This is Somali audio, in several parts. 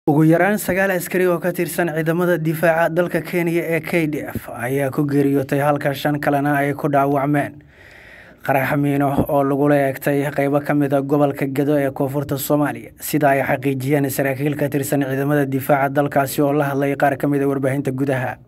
ugu yaraan sagaal askari oo ka tirsan ciidamada difaaca dalka kenya ee k d f ayaa ku geeriyootay halka shan kalena ay ku dhaawacmeen qarax miino oo lagula eegtay qeybo ka mid a gobolka gedo ee koonfurta soomaaliya sida ay xaqiijiyeen saraakiil ka tirsan ciidamada difaaca dalkaasi oo la hadlay qaar ka mid a warbaahinta gudaha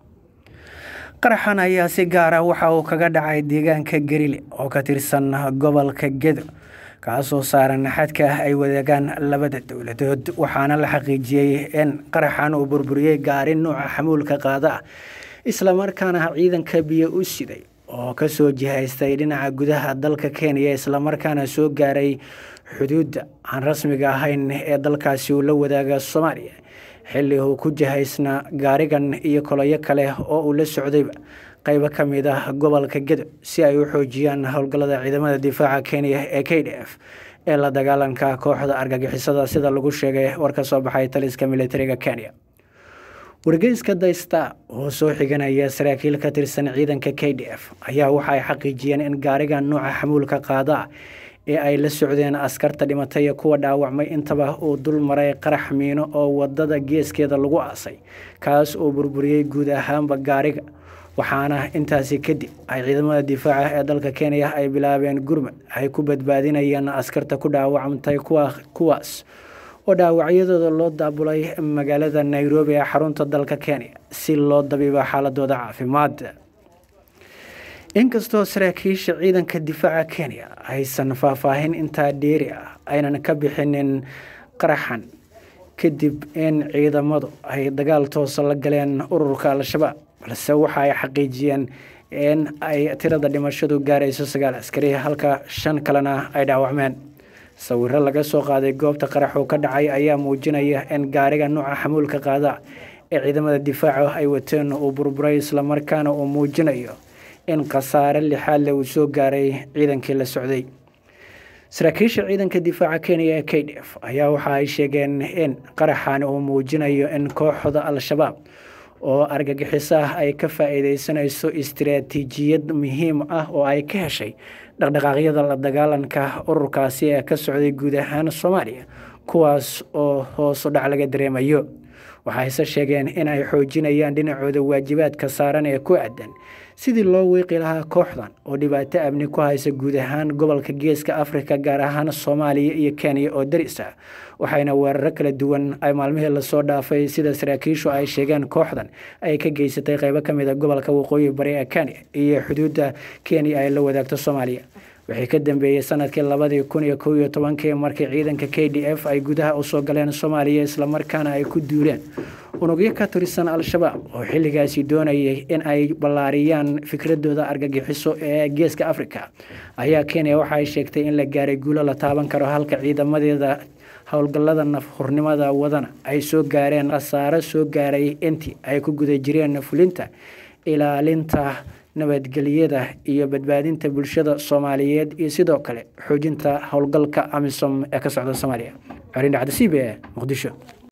qaraxan ayaa si gaar ah waxa uu kaga dhacay deegaanka garile oo ka tirsan gobolka gedo kaasoo saaran xadka ah ay wadaagaan labada dowladood waxaana la xaqiijiyey in qaraxan uu burburiyey gaari nuuca xamuulka qaada ah islamarkaana ciidanka biyo u siday oo kasoo jihaystay dhinaca gudaha dalka kenya islamarkaana soo gaaray xuduudda aan rasmiga ahayn ee dalkaasi uu la wadaaga soomaaliya xilli uu ku jihaysna gaarigan iyo koloyo kale oo uu la socdayba qaybo ka mid ah gobolka gedo si ay u xoojiyaan howlgallada ciidamada difaaca kenya ee k d f ee la dagaalanka kooxda argagixisada sida lagu sheegay war ka soo baxay taliska militariga kenya wargeyska daysta oo soo xiganaya saraakiil ka tirsan ciidanka k d f ayaa waxa ay xaqiijiyeen in gaariga nuuca xamuulka qaada ee ay la socdeen askarta dhimatay kuwa dhaawacmay intaba uu dul maray qarax miino oo wadada geeskeeda lagu aasay kaas oo burburiyey guud ahaanba gaariga waxaana intaasi kadib ay ciidamada difaaca ee dalka kenya ay bilaabeen gurmad ay ku badbaadinayeen askarta ku dhaawacmtay kuwaas oo dhaawacyadooda loo daabulay magaalada nairobi ee xarunta dalka kenya si loo dabiibo xaaladooda caafimaad inkastoo saraakiisha ciidanka difaaca kenya aysan faahfaahin intaa dheeri ah aynan ka bixinin qaraxan kadib in ciidamadu ay dagaal toosa la galeen ururka al-shabaab balse waxa ay xaqiijiyeen in ay tirada dhimashadu gaarayso sagaal askari halka shan kalena ay dhaawacmeen sawiro laga soo qaaday goobta qaraxuu ka dhacay ayaa muujinaya in gaariga nuuca xamuulka qaada ee ciidamada difaaca ay wateen uu burburay islamarkaana uu muujinayo in khasaare lixaadle uu soo gaaray ciidankii la socday saraakiisha ciidanka difaaca kenya ee k d f ayaa waxa ay sheegeen in qaraxan uu muujinayo in kooxda al-shabaab oo argagixiso ah ay ka faa-iideysanayso istiraatiijiyad muhiim ah oo ay ka heshay dhaqdhaqaaqyada la dagaalanka ururkaasi ee ka socday guud ahaan soomaaliya kuwaas oo hoosu dhac laga dareemayo waxayse sheegeen in ay xoojinayaan dhinacooda waajibaadka saaran ee ku aadan sidii loo wiiqi lahaa kooxdan oo dhibaato amni ku haysa guud ahaan gobolka geeska afrika gaar ahaan soomaaliya iyo kenya oo daris ah waxayna weeraro kala duwan ay maalmihii lasoo dhaafay sida saraakiishu ay sheegeen kooxdan ay ka geysatay qeybo ka mid a gobolka waqooyi bari ee kenya iyo xuduudda kenya ay la wadaagto soomaaliya wixii ka dambeeyey sanadkii labadii kun iyo kow iyo tobankii markii ciidanka k d f ay gudaha usoo galeen soomaaliya islamarkaana ay ku duuleen unugyo ka tirsan al-shabaab oo xilligaasi doonayay in ay ballaariyaan fikradooda argagixiso ee geeska africa ayaa kenya waxa ay sheegtay in la gaaray guulo la taaban karo halka ciidamadeeda howlgallada nafhurnimada wadana ay soo gaareen khasaaro soo gaaray intii ay ku guda jireen fulinta ilaalinta nabadgelyada iyo badbaadinta bulshada soomaaliyeed iyo sidoo kale xoojinta howlgalka amisom ee ka socda soomaaliya xoriin dhacda c b e muqdisho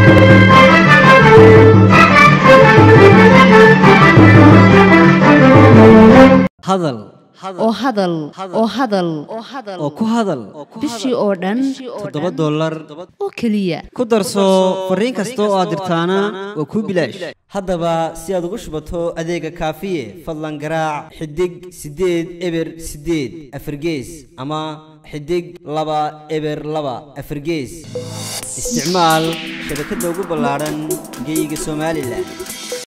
hadal oo hadal oo hadal oo ku hadal bishii oo dhan toddoba dollar oo keliya ku darso fariin kasta oo aad dirtaana waa kuu bilaash haddaba si aad ugu shubato adeega kaafiye fadlan garaac xidig siddeed eber siddeed afargees ama xidig laba eber laba afargees isticmaal shabakadda ugu ballaadhan geeyiga somalilan